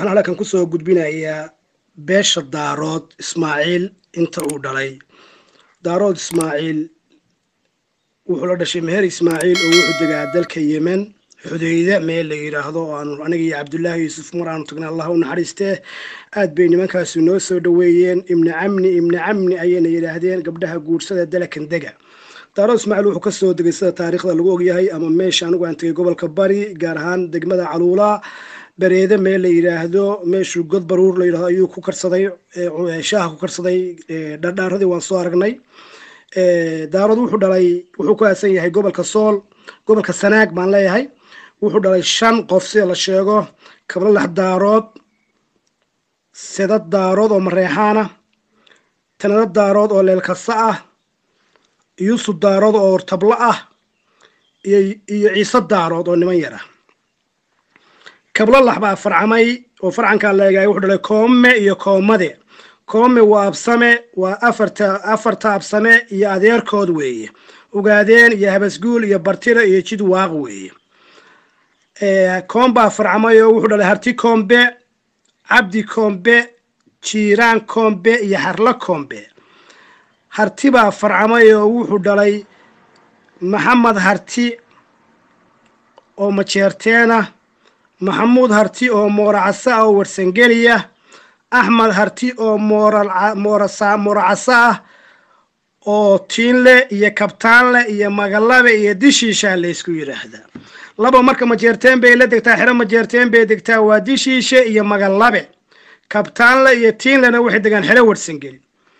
waxaan halkan kusoo gudbinayaa beesha daarood ismaaciil inta uu dhalay daarood ismaaciil wuxuu la dhashay meher ismaaciil oo wuxuu degaa dalka yemen xudeyde meel la yidhaahdo oo aanu aniga iyo cabdullaahi yuusuf mar aanu tagnay allah u naxariistee aad bay nimankaasi noo soo dhoweeyeen ibni camni ibni camni ayayna yidhaahdeen gabdhaha guursada dalakan dega daarood ismaaciil wuxuu kasoo degay sida taariikhda lagu ogyahay ama meesha anigu aan tegay gobolka bari gaar ahaan degmada caluula bareede meel la yidhaahdo meeshuu god baruur la yidhahdo ayuu ku karsaday shaaha ku karsaday dhardhaaradii waan soo aragnay daarood wuxuu dhalay wuxuu ku aasan yahay gobolka sool gobolka sanaag baan leeyahay wuxuu dhalay shan qof sida la sheego kablalax daarood sedad daarood oo mareexaana tanada daarood oo leelkasa ah yuusuf daarood oo tablo ah iyo iyo ciise daarood oo niman yar ah kablalax baa farcamay oo farcankaa leegahay wuxuu dhalay koome iyo koomade koome waa absame waa afarta afarta absame iyo adeerkood weeye ogaadeen iyo habasguul iyo bartira iyo jid waaq weeye koom baa farcamay oo wuxuu dhalay harti koombe cabdi koombe jiiraan koombe iyo harlo koombe harti baa farcamay oo wuxuu dhalay maxamed harti oo majeerteena maxamuud harti oo mooracasa ah oo warsangeliya axmed harti oo mooracasa ah oo tiinle iyo kabtaanle iyo magalabe iyo dishiishaa laysku yidhaahdaa laba marka majeerteen bay la degtaa xero majeerteen bay degtaa waa dishiishe iyo magalabe kabtaanle iyo tiinlena waxay degaan xero warsangeli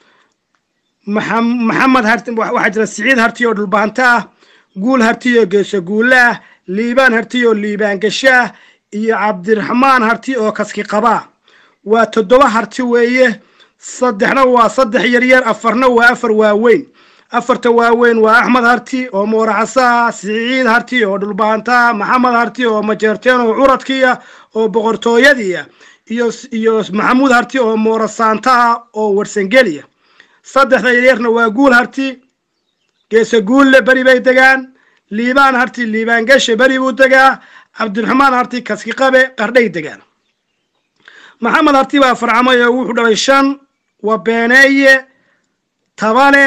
maxamed harti waxaa jira siciid harti oo dhulbaanto ah guul harti oo geeso guulle ah liibaan harti oo liibaan gasho ah iyo cabdiraxmaan harti oo kaski qabaa waa toddoba harti weeye saddexna waa saddex yaryar afarna waa afar waaweyn afarta waaweyn waa axmed harti oo mooracasa ah siciid harti oo dhulbaanta maxamed harti oo majeerteen oo curadkiia oo boqortooyadiia iyo iyo maxamuud harti oo moorasaanta ah oo warsangeliya saddexda yaryarna waa guul harti geese guulle beri bay degaan liibaan harti liibaan gashe beri buu degaa cabdiraxmaan harti kaski qabe qardhay degaan maxamed harti baa farcamay oo wuxuu dhalay shan waa beeneeye tabale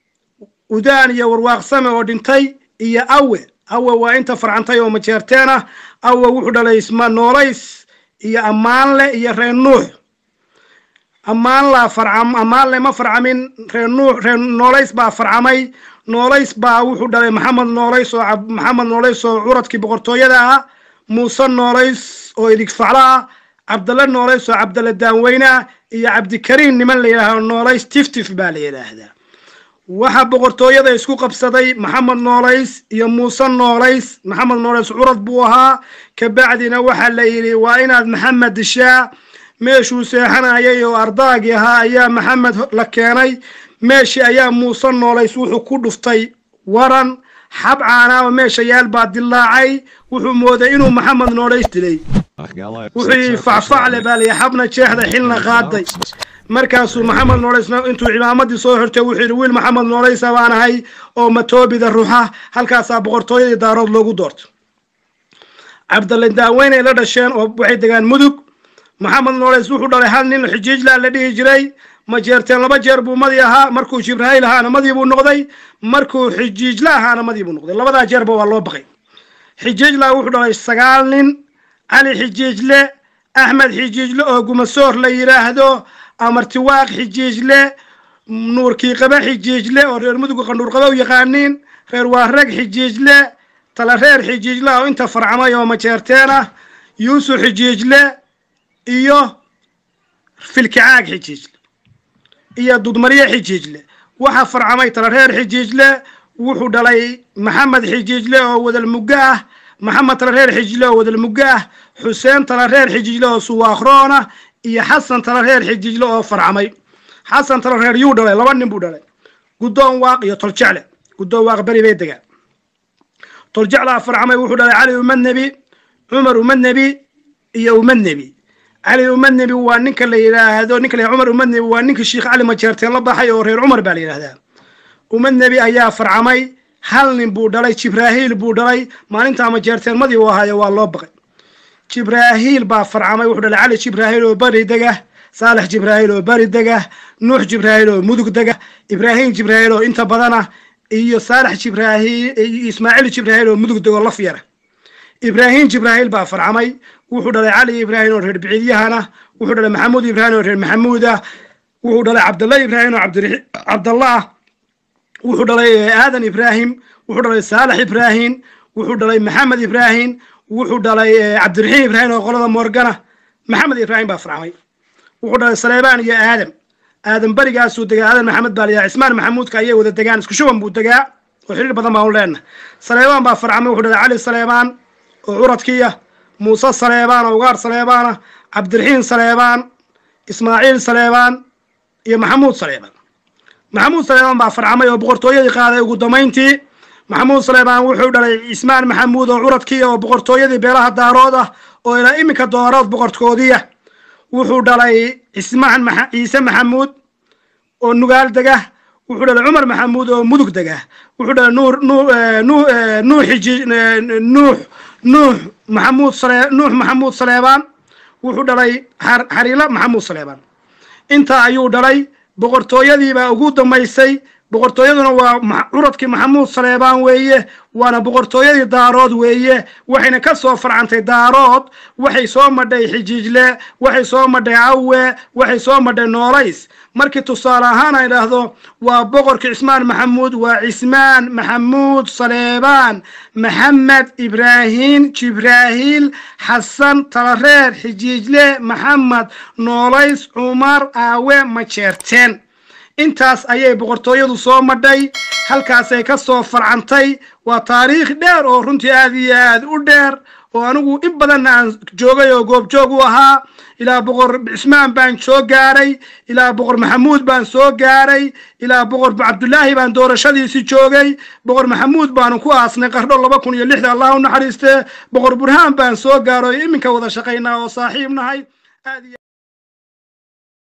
udaan iyo warwaaqsame oo dhintay iyo awe awe waa inta farcantay oo majeerteen ah awe wuxuu dhalay isma noolays iyo ammaanle iyo reer nuux ammaanlaa farcam ammaanle ma farcamin reer nuux reer noolays baa farcamay noolays baa wuxuu dhalay maxamed noolays oo maxamed noolays oo curadkii boqortooyada ah muuse noolays oo idigfaclo ah cabdalle noolays oo cabdalle daanweyne ah iyo cabdikariim niman la yidhaahdo noolays tiftif baa la yidhaahdaa waxaa boqortooyada isku qabsaday maxamed noolays iyo muuse noolays maxamed noolays curad buu ahaa kabacdina waxaa la yidhi waa inaad maxamed dishaa meeshuu seexanayay oo ardaagii ahaa ayaa maxamed la keenay meeshii ayaa muuse noolays wuxuu ku dhuftay waran xab caanaaba meesha yaal baa dilaacay wuxuu mooday inuu maxamed noolays dilay wuxuu yidhi facfacle baa layi xabna jeexda xilna qaaday markaasuu maxamed noolaysna intuu cimaamadii soo xirtay wuxuu yidhi wiil maxamed noolaysa baan ahay oo matoobida ruxa halkaasaa boqortooyadii daarood loogu doortay cabdalle daaweynay la dhasheen oo waxay degaan mudug maxamed noolays wuxuu dhalay hal nin xijiijlaa la dhihi jiray majeerteen laba jeer buu madi ahaa markuu jibrahiil ahaana madii buu noqday markuu xijiijle ahaana madii buu noqday labadaa jeerba waa loo baqay xijiijla wuxuu dhalay sagaal nin cali xijiijle axmed xijiijle oo gumasoor la yidhaahdo amartiwaaq xijiijle nuurkii qaba xijiijle oo reer muduga qandhuur qaba u yaqaaniin reer waarag xijiijle tala reer xijiijle oo inta farcamay oo majeerteen ah yuusuf xijiijle iyo filkicaag xijiijle iyo dudmarye xijiijle waxaa farcamay tala reer xijiijle wuxuu dhalay maxamed xijiijle oo wadal muggo ah maxamed tala reer xijiijle oo wadal muggo ah xuseen tala reer xijiijle oo suwaakroon ah iyo xasan tala reer xijiijle oo farcamay xasan tala reer yuu dhalay laba nin buu dhalay guddoon waaq iyo toljecle guddoon waaq beri bay degaan toljeclaa farcamay wuxuu dhalay cali umad nebi cumar umad nebi iyo umad nebi cali umad nebi waa ninka la yidhaahdo ninka la cumar umad nebi waa ninka sheikh cali majeerteen la baxay oo reer cumar baa la yidhahdaa umad nebi ayaa farcamay hal nin buu dhalay jibraahiil buu dhalay maalintaa majeerteen madii u ahaayo waa loo baqay jibraahiil baa farcamay wuxuu dhalay cali jibraahiil oo bari dega saalex jibraahiil oo bari dega nuux jibraahiil oo mudug dega ibraahim jibraahiil oo inta badana iyo saalex jibraahiil iyo ismaaciil jibraahiil oo mudug dego laf yara ibraahim jibraahiil baa farcamay wuxuu dhalay cali ibraahim oo reer biciidyahana wuxuu dhalay maxamuud ibraahim oo reer maxamuuda wuxuu dhalay cabdalla ibraahim oo cabdalla ah wuxuu dhalay aadan ibraahim wuxuu dhalay saalex ibraahim wuxuu dhalay maxamed ibraahim wuxuu dhalay cabdiraxiim ibraahim oo qolada morgana maxamed ibraahim baa farcamay wuxuu dhalay saleebaan iyo aadam aadam berigaasuu degaa aadan maxamed baa layaa cismaan maxamuudka ayay wada degaan isku shuban buu degaa oo xiriir badan baan u leenna saleebaan baa farcamay wuxuu dhalay cali saleebaan oo curadkiya muuse saleebaan oo ugaar saleebaana cabdiraxiim saleebaan ismaaciil saleebaan iyo maxamuud saleebaan maxamuud saleebaan baa farcamay oo boqortooyadii qaaday ugu dambayntii maxamuud saleebaan wuxuu dhalay cismaan maxamuud oo curadkiya oo boqortooyadii beelaha daarood ah oo ilaa iminka dooraad boqorkoodiya wuxuu dhalay cismaan ciise maxamuud oo nugaal dega wuxuu dhalay cumar maxamuud oo mudug dega wuxuu dhalay nuur nuux xiji nuux nuux maxamuud sale nuux maxamuud saleebaan wuxuu dhalay xariila maxamuud saleebaan intaa ayuu dhalay boqortooyadiibaa ugu dambaysay boqortooyaduna waa curadkii maxamuud saleebaan weeye waana boqortooyadii daarood weeye waxayna ka soo farcantay daarood waxay soo madhay xijiijle waxay soo madhay cawe waxay soo madhay noolays markii tusaale ahaan ay idhaahdo waa boqorkii cismaan maxamuud waa cismaan maxamuud saleebaan maxamed ibraahim jibraahiil xasan talareer xijiijle maxamed noolays cumar aawe majeerteen intaas ayay boqortooyadu soo madhay halkaasay ka soo farcantay waa taariikh dheer oo runtii aad iyo aad u dheer oo anigu in badanna aan joogay oo goobjoog u ahaa ilaa boqor cismaan baan soo gaaray ilaa boqor maxamuud baan soo gaaray ilaa boqor cabdulaahi baan doorashadiisi joogay boqor maxamuud baanu ku aasnay qardho laba kun iyo lixda allah u naxariiste boqor burhaan baan soo gaaray iminka wada shaqaynaa oo saaxiib nahay aad iyo